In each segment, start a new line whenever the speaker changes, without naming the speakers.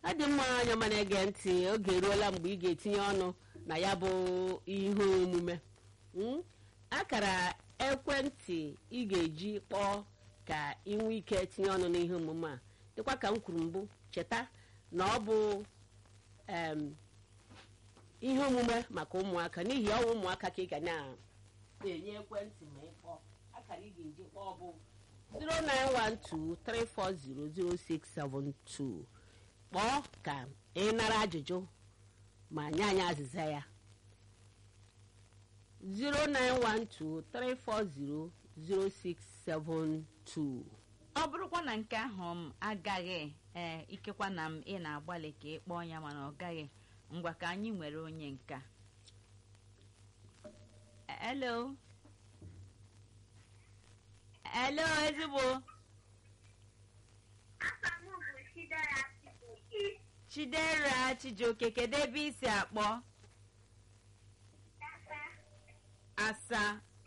ọ dị mma anya ma na-ege ntị oge eruola mgbe ị ga-etinye ọnụ na ya bụ ihe omume Mm? akara ekwentị ị ga-eji kpọọ ka ị nwee ike tinye ọnụ n'ihe omume a dịkwa ka m kwuru mbụ cheta na ọ bụ em, ihe omume maka ụmụaka n'ihi ọwa ụmụaka ka ị ga na-enye ekwentị ma ị kpọọ akara ị ga-eji kpọọ bụ 09123400672 kpọọ ka ị nara ajụjụ ma nye anyị azịza ya 09123400672
ọ bụrụkwa na nke ahụ m agaghị ee ikekwa na m ị na-agbalị ka ị kpọọ ya mana ọ gaghị ngwa ka anyị nwere onye nka hello hello ezigbo
Afọ m bụ Chidera Chibuike.
chidera chijioke kedu ebe isi akpọ
Asa
asa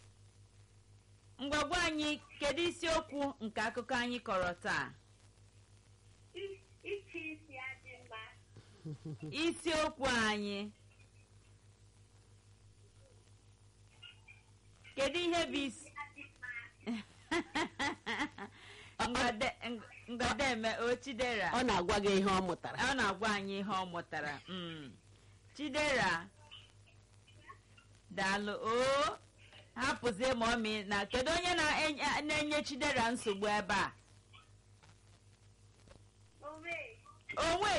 ngwa gwa anyị kedu isiokwu nke akụkọ anyị kọrọ taa
i- ichi isi adị mma.
isiokwu anyị kedu ihe bụ isi
Adị mma.
Ngwade- ng- ngwademe o chidera
ọ na-agwa gị ihe ọ mụtara
ọ na-agwa anyị ihe ọ mụtara Mm. chidera daalụ o hapụzie ma ọmị na kedu onye na-enye na-enye chidera nsogbu ebe a
Owe.
onwe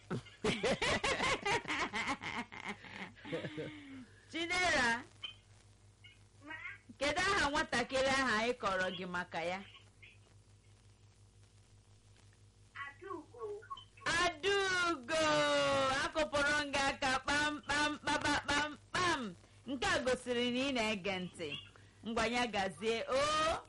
chidera
Ma
kedu aha nwatakịrị ahụ anyị kọrọ gị maka ya
Adaugo.
adugo akụpụrụ nga aka kpamkpam kpamkpam nke a gosiri na ị na-ege ntị ngwa ya gazie o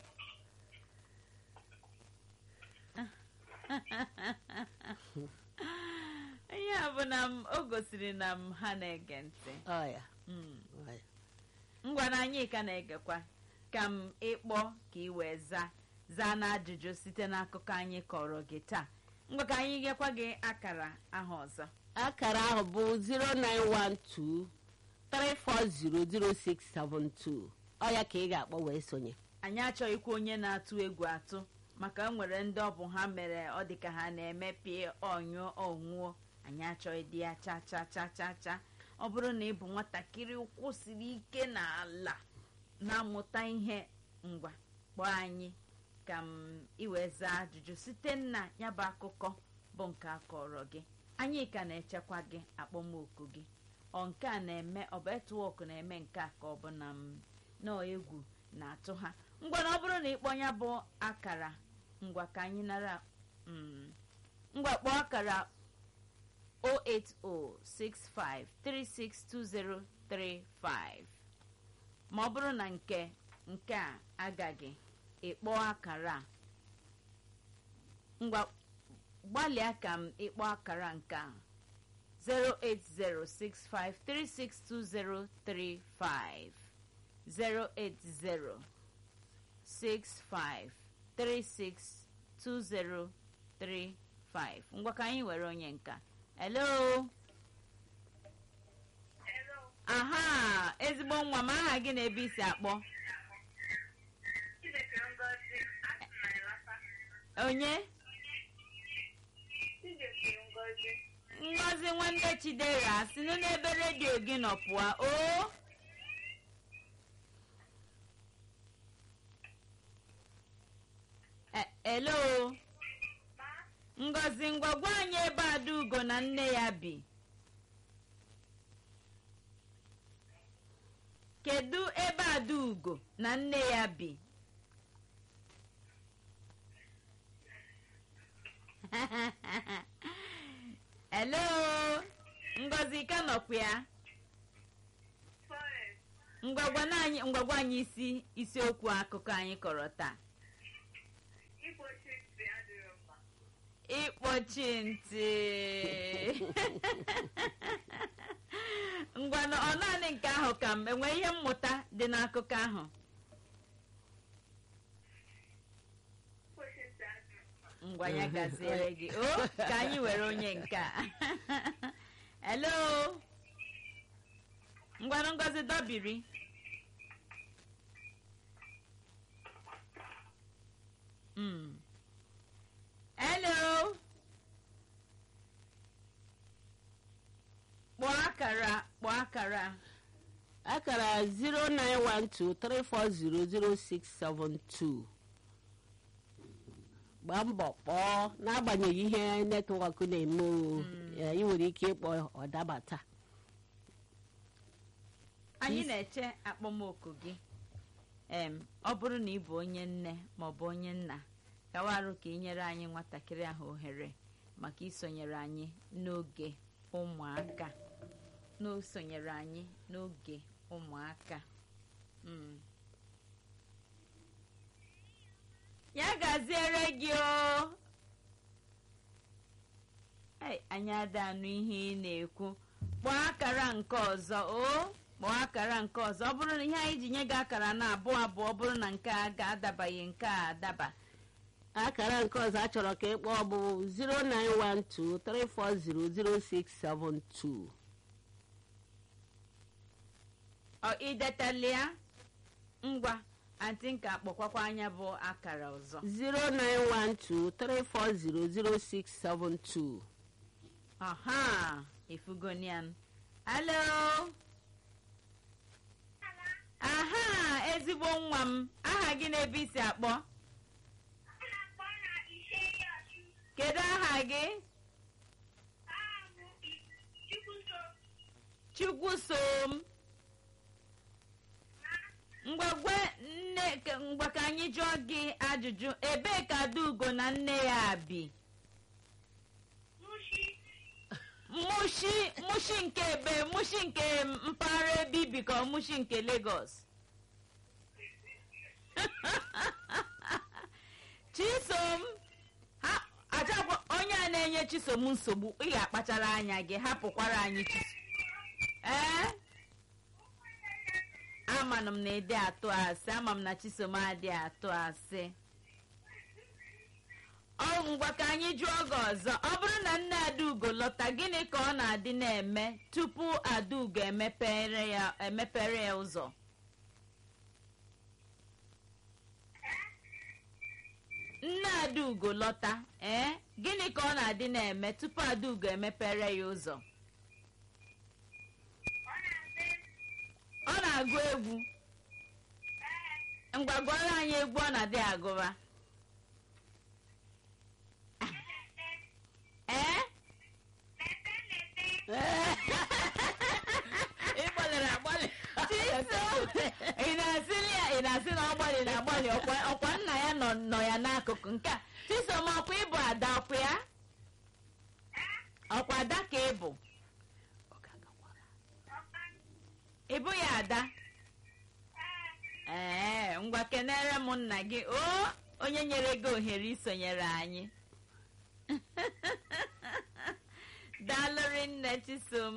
ihe a bụ na m o gosiri na m ha na-ege ntị
Ọ ya,
Mm.
ọ ya.
ngwa na anyị ka na-egekwa ka m ịkpọ ka ị wee zaa zaa na ajụjụ site n'akụkọ anyị kọrọ gị taa ngwa ka anyị gekwa gị akara aha ọzọ
akara ahụ bụ 09123400672 ọ ya ka ị ga-akpọ wee sonye
anyị achọghịkwa onye na-atụ egwu atụ maka e nwere ndị ọ bụ ha mere ọ dị ka ha na-eme pịa ọnyụọ ọnwụọ anyị achọghị dị ya cha cha cha cha cha ọ bụrụ na ị bụ nwatakịrị ụkwụ siri ike n'ala na-amụta ihe ngwa kpọọ anyị ka m iwee zaa ajụjụ site na ya bụ akụkọ bụ nke a kọrọ gị anyị ka na-echekwa gị akpọmoku gị ọ nke a na-eme ọ bụ etwọk na-eme nke a ka ọ bụ na m nọọ egwu na-atụ ha ngwa na ọ bụrụ na ịkpọ ya bụ akara ngwa ka anyị nara mm, ngwa kpọọ akara 08065362035 ma ọ bụrụ na nke nke a agaghị ịkpọ akara a ngwa gbalịa ka m ịkpọ akara nke a 08065362035 08065362035 ngwa ka anyị were onye nka hello
Hello.
aha ezigbo nwa m aha gị na ebe isi akpọ
Chineke ngọzi. Asị na ịlata.
onye
Chineke ngọzi.
ngozi nwanne chidera si n'ebe redio gị nọ pụọ o E- hello
Ma
ngozi ngwa gwa anyị ebe adaugo na nne ya bi kedu ebe adaugo na nne ya bi hello ngozi ka nọkwa ya
Forest.
ngwagwa na anyị ngwagwa anyị isi isiokwu akụkọ anyị kọrọ taa
Igbochi ntị adịrọ mma.
ịkpọchi ntị ngwa na ọ naanị nke ahụ ka m enwe ihe mmụta dị n'akụkọ ahụ
Igbochi ntị adịrọ mma.
ngwa ya gaziere gị o ka anyị were onye nke a hello ngwanụ ngozi dọbiri Mm. hello kpọọ akara kpọọ akara
akara 09123400672 gbaa mbọ kpọọ n'agbanyeghị ihe netwọk na-eme o eh, ị nwere ike ịkpọ ọdabata
anyị
Is-
na-eche akpọmoku gị em ọ bụrụ na ị bụ onye nne maọbụ onye nna gawarụ ka ị nyere anyị nwatakịrị ahụ ohere maka isonyere anyị n'oge ụmụaka n'osonyere anyị n'oge ụmụaka Mm. ya gaziere gị o Ei, anyị ada anụ ihe ị na-ekwu kpọọ akara nke ọzọ o kpọọ akara nke ọzọ ọ bụrụ na ihe anyị ji nye gị akara na abụọ abụọ ọ bụrụ na nke a ga-adabaghị nke a adaba
akara nke ọzọ a chọrọ ka ịkpọ bụ 09123400672
ọ idetalia ngwa antị nka kpọkwakwa anya bụ akara ọzọ
09123400672
aha ifugonian alo aha ezigbo nwa m aha gị na-ebe isi akpọ
na-akpọ na ise ya ọchụ
kedu aha gị
aha bụ Chukwuso
chukwu som ngwa gwe nne ka- ngwa ka anyị jụọ gị ajụjụ ebee ka adaugo na nne ya bi
Mushi
mushi mushi nke ebe mushi nke mpaghara ebe ibi ka ọ mushi nke Lagos chisom ha achakwa onye a na-enye chisom nsogbu ị ga-akpachara anya gị hapụkwara anyị chisom ee amanụ m na ịdị atụ asị ama m na chisom adị atụ asị ọ ngwa ka anyị jụọ gị ọzọ ọ bụrụ na nne adaugo lọta gịnị ka ọ na-adị na-eme tupu adaugo emepere ya emepere ya ụzọ nne adaugo lọta ee gịnị ka ọ na-adị na-eme tupu adaugo emepere ya ụzọ
ọ na-asị
ọ na-agụ egwu ngwa gụọrọ anyị egwu ọ na-adị agụba ee
lete lete
ị gbalịrị agbalị
ị na-asịrị ya ị na-asị na ọ gbalịrị agbalị ọkwa ọkwa nna ya nọ nọ ya n'akụkụ nke a chisom ọkwa ịbụ ada ọkwa ya ọkwa ada ka ịbụ ịbụ ya ada ee ngwa kenere m nna gị o onye nyere gị ohere isonyere anyị daalụrị nne chisom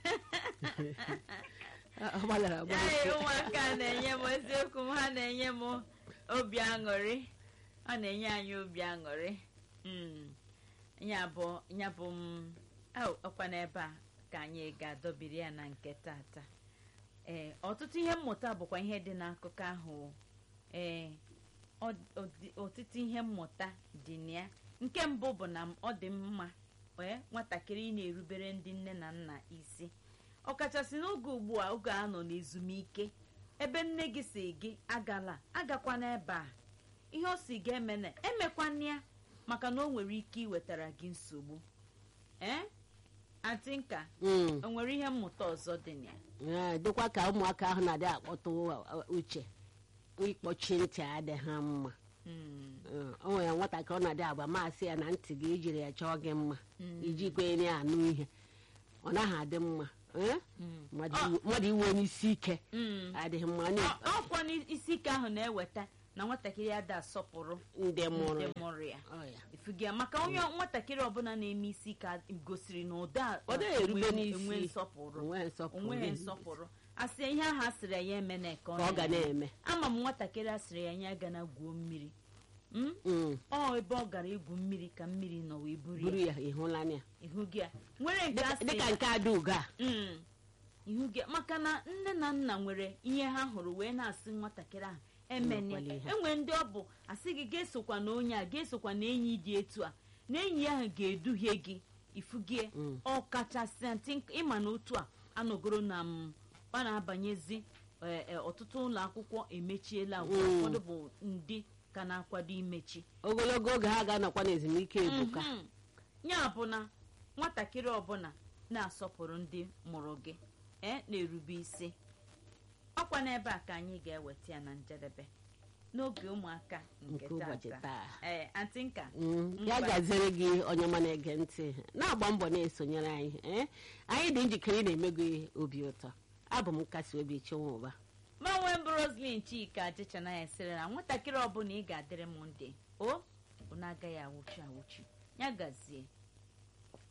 ọ gbalịrị agbalị
ee ụmụaka na-enye m eziokwu m ha na-enye m obi aṅụrị ọ na-enye anyị obi aṅụrị Mm. ya bụ ya bụ m au, ọkwa n'ebe a ka anyị ga-adọbiri ya na nke tata ee ọtụtụ ihe mmụta bụkwa ihe dị n'akụkọ ahụ ee ọ- ọ dị- ọtụtụ ihe mmụta dị na ya nke mbụ bụ na ọ dị mma ee nwatakịrị ị na-erubere ndị nne na nna isi ọkachasị n'oge ugbu a oge a nọ n'ezumike ebe nne gị si gị agala agakwana ebe a ihe o si ga emena emekwana ya maka na o nwere ike iwetara gị nsogbu ee atinka
Mm.
o nwere ihe mmụta ọzọ dị na ya
Ee, dịkwa ka ụmụaka ahụ na-adị akpọtụ uh, uche ịkpọchi ntị adịghị mma
Mm,
Ee, o nwere nwatakịrị ọ na-adị agba masị ya na ntị gị ijiri ya chọọ gị mma iji kwenye ya anụ ihe ọ naghị adị mma Ee?
mm.
mmadụ iwe- mmadụ iwe onye isi ike
Mm.
adịghị mma Onye-
Ọ- ọkwa n'isi ike ahụ na-eweta na nwatakịrị ya da asọpụrụ
ndị mụrụ
ndị
ya.
mụrụ ya
Ọ ya.
ifugi ya maka onye nwatakịrị ọbụla na-eme isi ike gosiri na ụda
Ọ dịghị erube n'isi.
enwe nsọpụrụ
Onweghị nsọpụrụ.
onweghị nsọpụrụ asị ihe ahụ asịrị ya eme na ka
ka ọ ga na-eme
ama m nwatakịrị asịrị ya ya gana gwuo mmiri Mm?
Mm,
ọ ebe ọ gara igwu mmiri ka mmiri nọ wee buru
buru
ya
ya ịhụlanya
ihu gị a nwere nke a
Dịka- dịka
sị
nke adaugo a
Mm. ihu gị maka na nne na nna nwere ihe ha hụrụ wee na-asị nwatakịrị ahụ emene
Emekwala ihe.
enwe ndị ọ bụ asị gị ga-esokwa na onye a ga-esokwa na enyi dị etu a na enyi ahụ ga-eduhie gị ifugie
Mm.
ọ kachasị ntị ịma na otu a anọgoro na m ọ na-abanyezi e, e, ọtụtụ ụlọ akwụkwọ emechiela ugbu a.
Mm.
ụfọdụ bụ ndị ka na-akwado imechi
ogologo oge ha ga-anọkwa n'ezumike ebuka
Mhm. ya bụ na nwatakịrị ọbụla na-asọpụrụ ndị mụrụ gị ee na-erube isi ọkwa n'ebe a ka anyị ga-eweta ya na njedebe n'oge ụmụaka nke
nke ụbọchị
tata
taa
ee antị nka
Mm, ya
Mba.
gaziere gị onye ọma na-ege ntị na-agba mbọ na-esonyere anyị ee anyị dị njikere ị na-eme gị obi ụtọ abụ m nkasi obi chinwe ụba
manwe mbụ roslin chika ajịchana ya sịrị na nwatakịrị ọbụla ị ga-adịrị m ndị o unu agaghị awụchi awụchi ya gazie